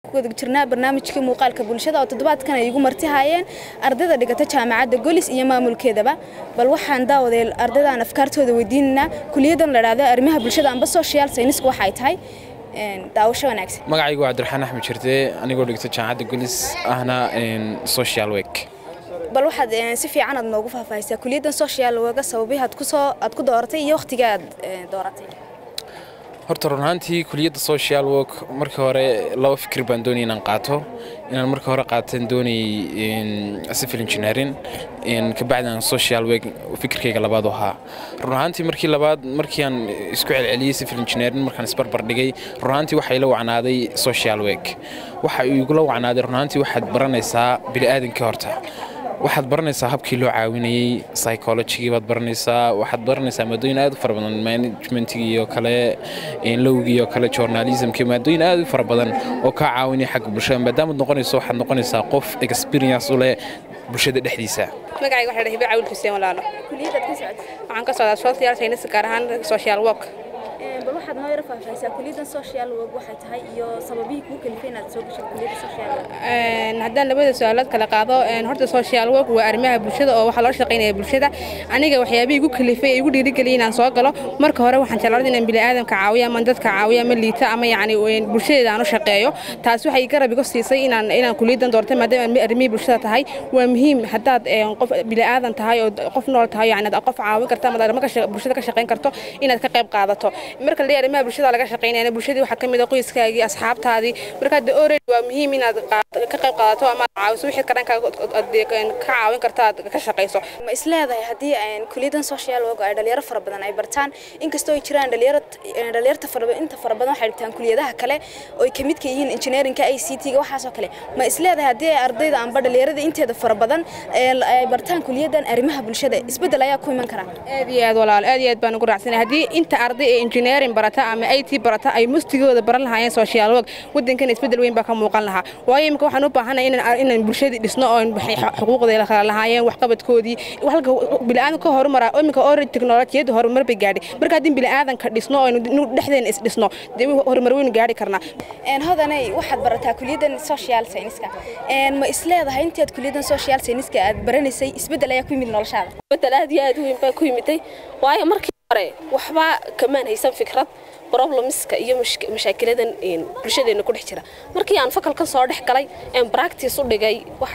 ku wada jirnaa barnaamijkii muuqaalka bulshada oo toddobaadkan ay igu marti haayeen ardayda dhigata jaamacadda golis iyo maamulkeedaba bal waxaan daawaday ardaydan afkaartooda weydiinaynaa kuliyadan la idhaahdo arrimaha bulshada amba social science waxa ay tahay daawasho wanaagsan magacaygu waa cabdiraxmaan axmed jirte anigoo dhigta jaamacadda golis ahna social work bal waxaad si fiican aad noogu faahfaahisaa kuliyaddan social worka sababihi aad kusoo aad ku dooratay iyo wakhtiga aad dooratay horta run ahaantii kuliyadda social work markii hore laba fikir baan doonayay inaan qaato inaan markii hore qaataan doonayay civil engineering kabacdi aan social work fikirkayga labaad u ahaa run ahaantii markii labaad markii aan isku celceliyey civil engineering markaan isbarbar dhigay run ahaantii waxaa ila wacnaaday social work waxa igula wacnaaday run ahaantii waxaad baranaysaa bini'aadankii horta waxaad baranaysaa habkii loo caawinayey psychologigii baad baranaysaa waxaad baranaysaa maadooyin aad u fara badan managementigii oo kale lowgii oo kale journalismkii maadooyin aad u fara badan oo kaa caawinaya xagga bulshada maadaamaad noqonayso waxaad noqonaysaa qof experience u leh bulshada dhexdiisa magacayga waxaa dhahay cawil xuseen walaalo kuliyadaad ka socotay waxaan ka socdaa social science gaar ahaan social work bal waxaad noo yara faahfaahisaa kuliyaddan social work waxay tahay iyo sababihii kuu kalifay inaad soo gashay kuliyadda social work haddaan labada su-aalood kala qaado horta social work waa arrimaha bulshada oo waxaa loo shaqaynaya bulshada aniga waxyaabihii igu kalifay ee igu dhiirigeliyay inaan soo galo marka hore waxaan jeclaaday inaan bini'aadamka caawiyo ama dadka caawiyo ama liita ama yacni bulshadeeda aan u shaqeeyo taas waxay garab igu siisay inaan inaan kuliyaddan doortay maadaama arrimihii bulshada tahay waa muhiim haddaad qof bini'aadan tahay oo qof nool tahay yacni qof caawin karta ama arrimo bulshada ka shaqayn karto inaad ka qayb qaadato marka la arrimaha bulshada laga shaqaynayna bulshadii waxaa ka mid ah qoyskaagii asxaabtaadii marka de already waa muhiim inaad ka qayb qaadato ama caawiso wixii karanka ka caawin karta aad ka shaqayso ma is leedahay haddii kuliyaddan social work ay dhalinyaro fara badan ay bartaan inkastoo ay jiraan dhalinyaro dhalinyarta fara inta fara badan waxay dhigtaan kuliyadaha kale oo ay ka mid ka yihiin engineeringa i c t-ga waxaasoo kale ma is leedahay haddii ay ardayda amba dhalinyarada inteeda fara badan ay bartaan kuliyaddan arrimaha bulshada isbeddel ayaa ku iman karaa aad iyo aad walaal aad iyo aad baan ugu raacsanay haddii inta arday ee engineering barata ama i t barata ay mustigooda baran lahaayeen social work waddankana isbeddel weyn baa ka muuqan lahaa waayo imika waxaan u baahanay inaan inaan bulshadii dhisno oo xuquuqda kala lahaayeen waxqabadkoodii halka bini'aadan ka horumaraa imika already teknolojiyadda horumar bay gaadhay marka haddii bini'aadanka dhisno oo dhexdeena is dhisno dee horumar weynu gaadhi karnaa hodanay waxaad barataa kuliyaddan social science-ka ma is leedahay intaad kuliyaddan social science-ka aad baranaysay isbeddel ayaa ku yimid noloshaada isbeddel aad iyo aad u weyn baa ku yimiday waayo markii hore waxba kamaan haysan fikrad problemska iyo mashaakiladan bulshadeena ku dhex jira markii aan fakalkan soo dhex galay een practice u dhigay wax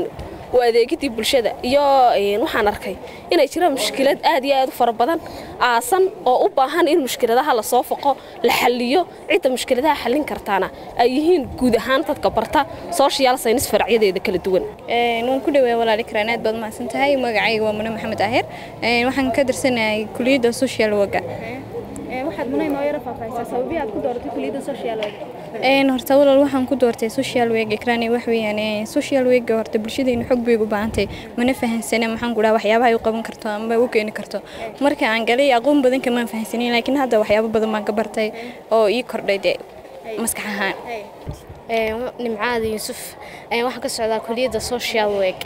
u adeegidii bulshada iyo waxaan arkay inay jiraan mushkilad aad iyo aad u fara badan aasan oo u baahan in mushkiladaha lasoo foqo la xalliyo cidda mushkiladaha xallin kartaana ay yihiin guud ahaan dadka barta social science faracyadeeda kala duwan waan ku dhawaa walaali karaan aad baad mahadsan tahay magacayga waa mune maxamed ahir waxaan ka tirsanahay kuliyadda social worka waxaad munay noo yara faahfaahisaa sababii aad ku dooratay kuliyadda social work horta walaal waxaan ku doortay social work ikraani wax weeyaan social work horta bulshadeena xog bay ugu baahantay mana fahansana maxaan ku dhaha waxyaabaha ay u qaban karto ama u keeni karto marka aan galay aqoon badan kamaan fahansanin laakiin hadda waxyaabo badan baan ka bartay oo ii kordhay dee maskax ahaan nimcaada yuusuf waxaan ka socdaa kuliyadda social work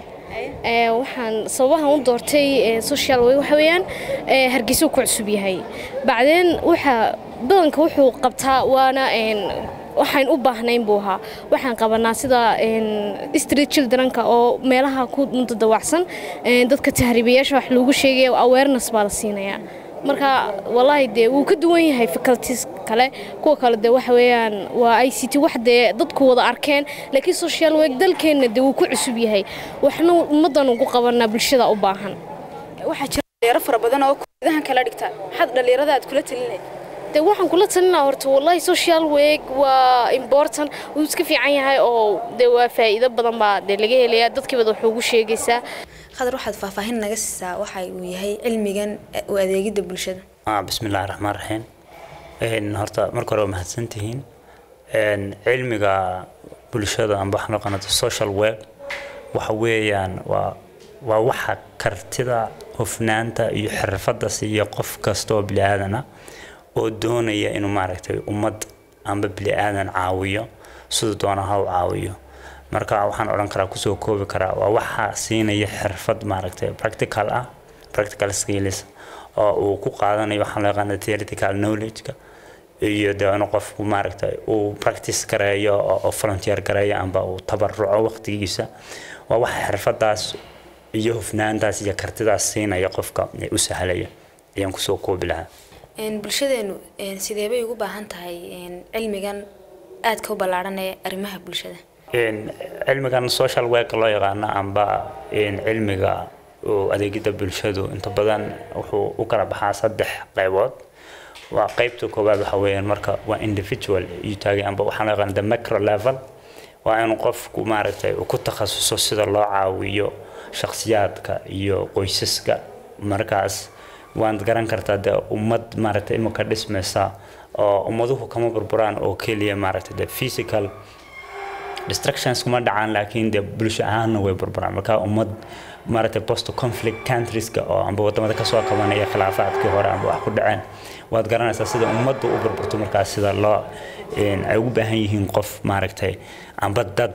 waxaan sababahan u doortay social work waxa weeyaan hargeysa ku cusub yahay bacdeen waxa badanka wuxuu qabtaa waana waxaan u baahnayn buu ahaa waxaan qabanaa sida street childrenka oo meelaha ku mudadawacsan dadka tahriibayaasha wax loogu sheegaya awareness baa la siinayaa marka wallaahi dee wuu ka duwan yahay faculties kale kuwa kale dee waxa weeyaan waa i c t wax dee dadku wada arkeen laakiin social work dalkeenna dee wuu ku cusub yahay waxna ummaddan ugu qabanaa bulshada u baahan waxaa jira dhalinyaro fara badan oo kuliyadahan kala dhigta maxaad dhalinyarada aad kula talinay dee waxaan kula talinaa horta wallahi social work waa important wuu iska fiican yahay oo dee waa faa'iido badan baa dee laga helayaa dadkiibada wax ugu sheegaysaa khadar waxaad faahfaahin naga siisaa waxa uu yahay cilmigan u adeegidda bulshada bismillahi raxmaan raxiim horta marka hore waa mahadsantihiin cilmiga bulshada amba waxaan naqanata social work waxa weeyaan waa waa waxa kartida hufnaanta iyo xirfadda siiya qof kasta oo bili-aadan ah oo doonaya inuu maaragtay ummad amba bili-aadan caawiyo siduu doona ha u caawiyo marka waxaan odhan karaa kusoo koobi karaa waa waxa siinaya xirfad maaragtay practical ah practical skills oo uu ku qaadanayo waxaan loo yaqaana theoretical knowledge-ka iyo dee inuu qofku maaragtay uu practice gareeyo oo volunteer gareeyo amba uu tabaruco waqtigiisa waa waxa xirfadaas iyo hufnaantaas iyo kartidaas siinaya qofka u sahlaya ayaan kusoo koobi lahaa bulshadeenu sidee bay ugu baahan tahay cilmigan aadka u ballaaran ee arrimaha bulshada cilmigan social work loo yaqaano amba cilmiga adeegida bulshadu inta badan wuxuu u kala baxaa saddex qaybood waa qaybta koowaad waxa weeyaan marka waa individual iyo taagay amba waxaa loo yaqaana the macro level waa in qofku maaragtay uu ku takhasuso sida loo caawiyo shakhsiyaadka iyo qoysaska markaas waad garan kartaa dee ummad maaragtay imika dhismaysa oo ummaduhu kama burburaan oo keliya maaragtay the physical distractions kuma dhacaan laakiin dee bulsho ahaanna way burburaan marka ummad maaragtay post conflict countrieska oo amba wadamada kasoo qabanaya khilaafaadkii hore amba wax ku dhaceen waad garanaysaa sida ummadda u burburto markaas sida loo ay ugu baahan yihiin qof maaragtay amba dad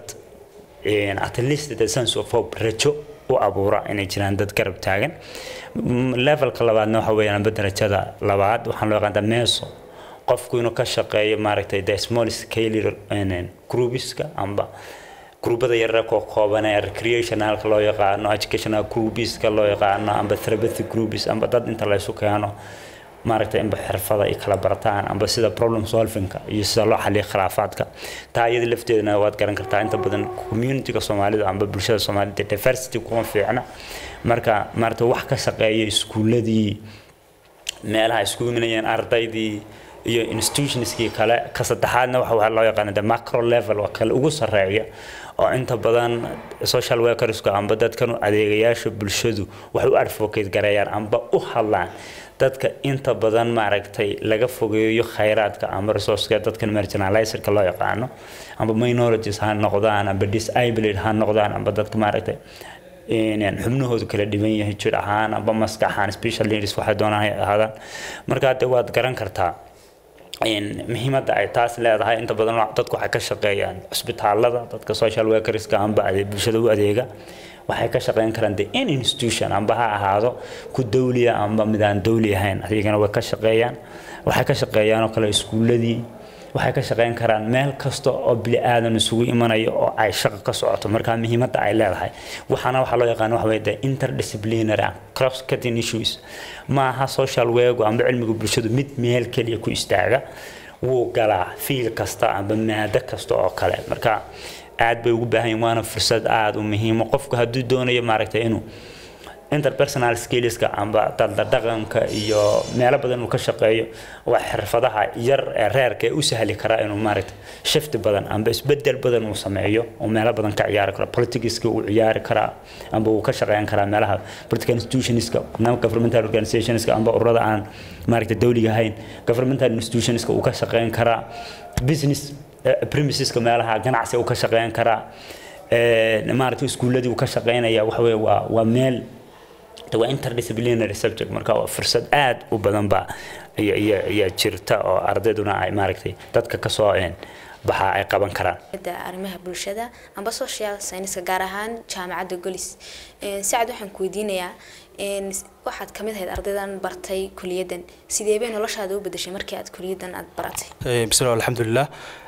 at least the sense of hope rajo u abuura inay jiraan dad garab taagan levelka labaadna waxa weeyaan amba darajada labaad waxaan loo yaqaantaa meso qofku inuu ka shaqeeyo maaragtay the small scale groupiska amba grubada yarara koo kooban ee recreationalka loo yaqaano educational groupiska loo yaqaano amba therapeutic groups amba dad inta laysu keeno maaragtay inba xirfada ay kala bartaan amba sida problem solvingka iyo sida loo xaliyo khilaafaadka taa iyada lafteedana waad garan kartaa inta badan communityga soomaalida amba bulshada soomaalida diversity kuma fiicna marka maaragtay wax ka shaqeeya iskuuladii meelaha isku imanayeen ardaydii iyo institutionskii kale ka saddexaadna waxa loo yaqaana the macro level oo kale ugu sarreeya oo inta badan social workersku amba dadkan adeegayaasha bulshadu waxay u advocate gareeyaan amba u hadlaan dadka inta badan maaragtay laga fogeeyo khayraadka amba resourceka dadkan marginalizerka loo yaqaano amba minorities ha noqdaan amba disabled ha noqdaan amba dadka maaragtay xubnahoodu kala dhiban yahay jir ahaan amba maskax ahaan special leaders waxay doonaan ahaadaan markaa de waad garan kartaa muhiimadda ay taas leedahay inta badan dadku waxay ka shaqeeyaan cusbitaalada dadka social workerska amba bulshada u adeega waxay ka shaqeyn karaan the in institution amba ha ahaado ku dawliya amba mid aan dawli ahayn adigana way ka shaqeeyaan waxay ka shaqeeyaan oo kale iskuuladii waxay ka shaqeyn karaan meel kasta oo bili aadan isugu imanayo oo ay shaqo ka socoto markaa muhiimadda ay leedahay waxaana waxaa loo yaqaan waxa weye the interdisciplinary and cross cutting issues ma aha social work amba cilmiga bulshadu mid meel keliya ku istaaga wuu galaa fiil kasta amba maado kasta oo kale marka aad bay ugu baahan yihin waana fursad aada u muhiimo qofku hadduu doonayo maaragtay inuu interpersonal skillska amba daldadhaqanka iyo meelo badan uu ka shaqeeyo waa xirfadaha yar ee reerka ee u sahli karaa inuu maaragtay shifti badan amba isbedel badan uu sameeyo oo meelo badan ka ciyaari karo politicska uu ciyaari karaa amba uu ka shaqeyn karaa meelaha political institutionska governmental organizationska amba ururada aan maaragtay dawliga ahayn governmental institutionska uu ka shaqeyn karaa business premiseska meelaha ganacsi uu ka shaqeyn karaa maaragtay iskuuladii uu ka shaqeynaya waxa weye waa waa meel waa interdisciplinary subject marka waa fursad aad u badan baa ayaa jirta oo ardayduna ay maaragtay dadka kasoo baxa ay qaban karaan arrimaha bulshada amba social science gaar ahaan jaamacadda golis sacad waxaan ku weydiinayaa waxaad ka mid ahayd ardaydan bartay kuliyadan sidee bay noloshaada u bedeshay markii aad kuliyadan aad baratay bismillah alxamdulilah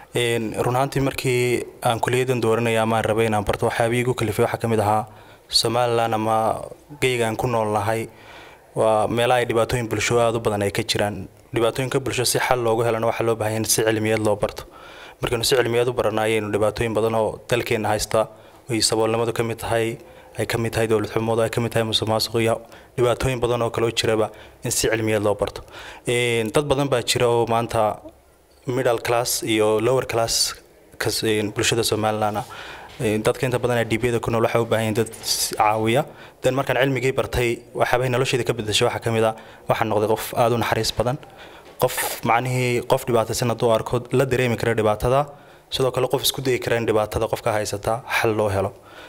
run ahaantii markii aan kuliyadan dooranaya amaan rabay inaan barto waxyaabihii igu kalifay waxaa ka mid ahaa somalilan ama geyga aan ku nool nahay waa meelaha ay dhibaatooyin bulsho aada u badan ay ka jiraan dhibaatooyinka bulsho si xal loogu helana waxaa loo baahan in si cilmiyeed loo barto markaynu si cilmiyeed u barana ayaynu dhibaatooyin badan oo dalkeenna haysta ay saboolnimadu ka mid tahay ay ka mid tahay dowlad xumadu ay ka mid tahay musuqmaasuq iyo dhibaatooyin badan oo kaloo jiraba in si cilmiyeed loo barto dad badan baa jira oo maanta middle class iyo lower class bulshada somaliland ah dadka inta badan dhiibyada ku nool waxay u baahan yihiin dad caawiya dan markaan cilmigii bartay waxyaabahay nolosheeda ka bedeshay waxaa ka mid ah waxaan noqday qof aada u naxariis badan qof macnihii qof dhibaataysan hadduu arko la dareemi kara dhibaatada sidoo kale qof isku dayi kara in dhibaatada qofka haysata xal loo helo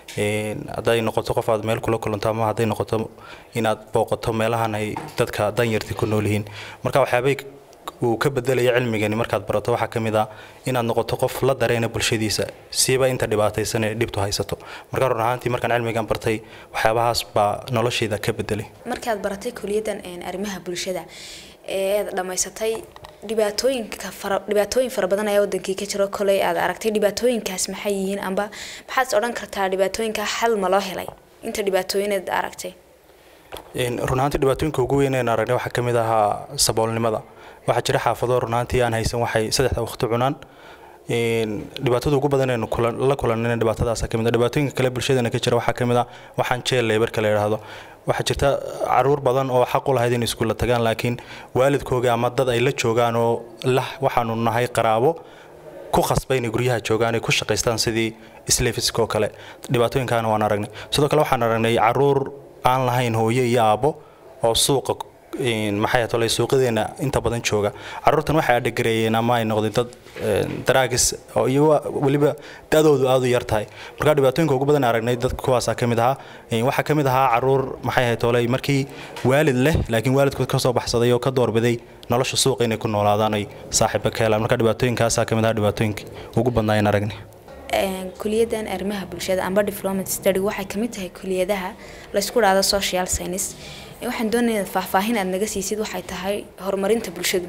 hadday noqoto qof aad meel kula kulanto ama hadday noqoto inaad booqato meelahan ay dadka danyarti ku nool yihiin marka waxyaabay uu ka bedelaya cilmigani markaad barato waxaa ka mid ah inaad noqoto qof la dareena bulshadiisa siiba inta dhibaataysan ee dhibtu haysato marka run ahaantii markaan cilmigan bartay waxyaabahaas baa noloshayda ka bedelay markaad baratay kuliyadan arrimaha bulshada eed dhammaysatay dhibaatooyinka fara dhibaatooyin fara badan ayaa wadankii ka jiro koley aad aragtay dhibaatooyinkaas maxay yihiin amba maxaad is odhan kartaa dhibaatooyinka xal ma loo helay inta dhibaatooyineed aragtay runaantii dhibaatooyinka ugu weyn een aragnay waxaa ka mid ahaa saboolnimada waxaa jira xaafado runaantii aan haysan waxay saddexda waqti cunaan dhibaatada ugu badan eenu la kulanayna dhibaatadaasa kamid dhibaatooyinka kale bulshadeena ka jira waxaa ka mid ah waxaan jeel leebarka la yidhaahdo waxaa jirta caruur badan oo xaq u lahayd in iskuulla tagaan laakiin waalidkooga ama dad ay la joogaan oo lah waxaanu nahay qaraabo ku khasbay inay guryaha joogaan ay ku shaqaystaan sidii isleefiska oo kale dhibaatooyinkaana waan aragnay sidoo kale waxaan aragnay caruur aan lahayn hooyo iyo aabbo oo suuqa maxay tolay suuqadeena inta badan jooga caruurtan waxay adhagareeyeen ama ay noqdeen dad daraagis oo iyago weliba da-doodu aad u yar tahay marka dhibaatooyinka ugu badan aragnay dadka kuwaasaa ka mid ahaa waxaa ka mid ahaa caruur maxay ahayd tolay markii waalid leh laakiin waalidkood ka soo baxsaday oo ka doorbiday nolosha suuqa inay ku noolaadaan ay saaxiiba ka helaan marka dhibaatooyinkaasaa ka mid ahaa dhibaatooyinkii ugu badnaayeen aragnay kuliyadan arrimaha bulshada amba development study waxay kamid tahay kuliyadaha laysku dhahdo social science waxaan doonayaa faahfaahin aad naga siisid waxay tahay horumarinta bulshadu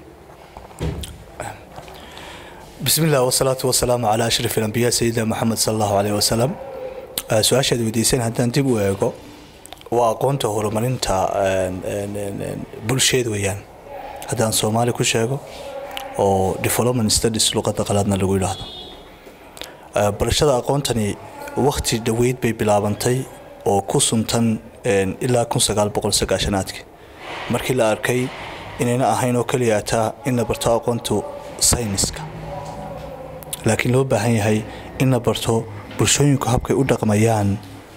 بسم الله والصلاة والسلام على أشرف الأنبياء سيدنا محمد صلى الله عليه وسلم su-aashaad weydiiseen haddaan dib u eego waa aqoonta horumarinta bulsheed weeyaan haddaan soomaali ku sheego oo development studies luqadda qalaadna lagu yidhaahdo barashada aqoontani wakhti dhoweyd bay bilaabantay oo ku suntan ilaa kun sagaal boqol sagaashanaadkii markii la arkay inayna ahayn oo keliya taa in la barto aqoontu sayniska laakiin loo baahan yahay in la barto bulshooyinku habkay u dhaqmayaan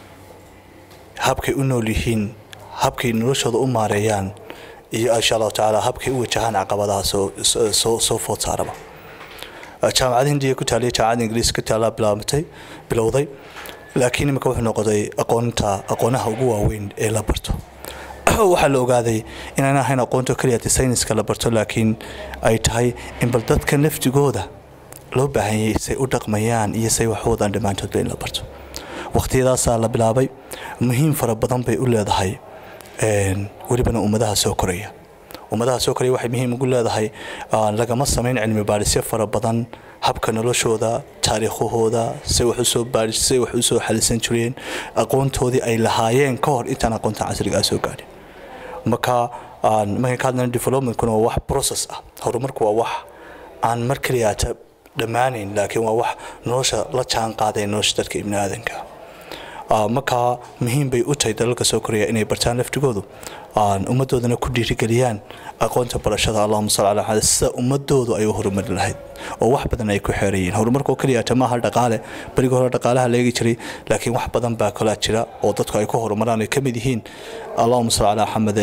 habkay u nool yihiin habkay noloshooda u maareeyaan iyo insha allahu tacaala habkay u wajahaan caqabadaha soo food saaraba jaamacada hindiya ku taaliya jaamacada ingiriis ku taala bilaabatay bilowday laakiin imika wuxuu noqday aqoonta aqoonaha ugu waaweyn ee la barto waxaa la ogaaday inaan ahayn aqoonto keliya sayniska la barto laakiin ay tahay in bal dadka naftigooda loo baahanyay say u dhaqmayaan iyo say wax wadaan dhammaantoodba in la barto waqtiyadaasaa la bilaabay muhiim fara badan bay u leedahay welibana ummadaha soo koraya ummadaha soo koraya waxay muhiim ugu leedahay lagama samayn cilmi baadhisyo fara badan habka noloshooda taariikhahooda say wax usoo baadhi say wax usoo xalisan jireen aqoontoodii ay lahaayeen ka hor intaan aqoonta casrigaa soo gaadhin marka markaan ka hadlana developmentkuna waa wax process ah horumarku waa wax aan mar keliyaata dhammaanayn laakiin waa wax nolosha la jaan qaadaya nolosha dadka ibni aadanka markaa muhiim bay u tahay dalalka soo koraya inay bartaan laftigoodu ummadoodana ku dhiirigeliyaan aqoonta barashada allahuma sal ala xamd sida ummadoodu ay u horumari lahayd oo wax badan ay ku xeerayiin horumarka oo keliya maaha dhaqaale berigii hore dhaqaalaha la eegi jiray laakiin wax badan baa kalaa jira oo dadku ay ku horumaraan ay ka mid yihiin allahuma sal ala xamade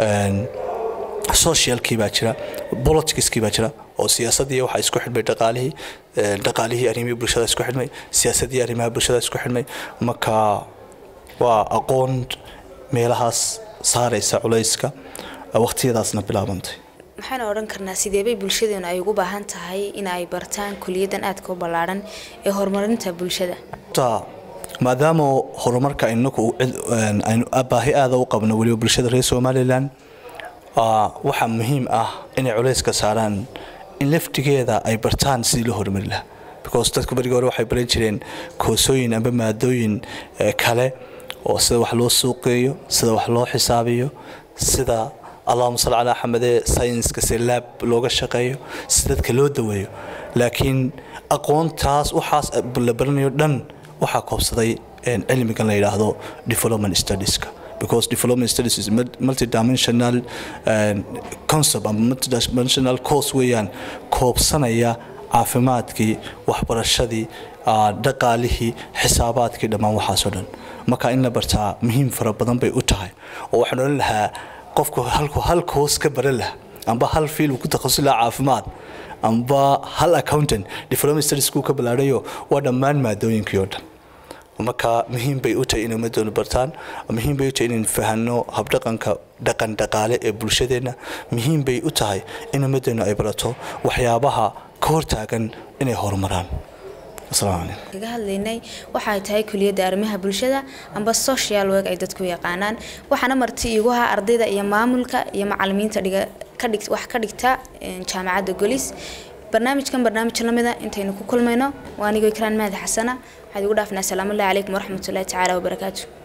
socialkii baa jira politicskii baa jira oo siyaasadii waxaa isku xidhmay dhaqaalihii dhaqaalihii arrimihii bulshada isku xidhmay siyaasadii arrimaha bulshada isku xidhmay marka waa aqoon meelahaas saaraysa culayska waqtiyadaasna bilaabantay maxaynu odhan karnaa sideebay bulshadeenu ay ugu baahan tahay in ay bartaan kuliyadan aadka u ballaadhan ee horumarinta bulshada maadaama horumarka inaku aynu baahi aada u qabno weliba bulshada reer somalilan waxaa muhiim ah inay culayska saaraan in laftigeeda ay bartaan sidii loo horumari lahaa because dadku berigii hore waxay baran jireen koosooyin amba maadooyin kale oo sida wax loo suuqeeyo sida wax loo xisaabiyo sida allahuma salli calaa xamade saynska si laab looga shaqeeyo si dadka loo daweeyo laakiin aqoontaas waxaas la baranayo dhan waxaa koobsaday cilmigan la yidhaahdo development studieska because development studies is multidimensional uh, concept ama multidimensional course weeyaan koobsanaya caafimaadkii waxbarashadii dhaqaalihii xisaabaadkii dhammaan waxaasoo dhan marka in la bartaa muhiim fara badan bay u tahay oo waxaan odhan lahaa qofku halku hal course ka baran laha amba hal fiil uu ku takhasusi lahaa caafimaad amba hal accountant development studies kuu ka ballaadhayo waa dhammaan maadooyinkii oo dhan marka muhiim bay u tahay in ummadoonu bartaan muhiim bay u tahay inaynu fahanno habdhaqanka dhaqan dhaqaale ee bulshadeenna muhiim bay u tahay in ummadeenu ay barato waxyaabaha ka hortaagan inay horumaraan kaga hadlaynay waxay tahay kuliyadda arrimaha bulshada amba social work ay dadku yaqaanaan waxaana marti iigu ahaa ardayda iyo maamulka iyo macalimiinta dhiga ka dhig wax ka dhigta jaamacadda golis barnaamijkan barnaamij lamida intaynu ku kulmayno waa anigoo ikraan mahdi xasana waxaad igu dhaafnaa asalaamu allahi calaykum waraxmatullahi tacaala wabarakaatu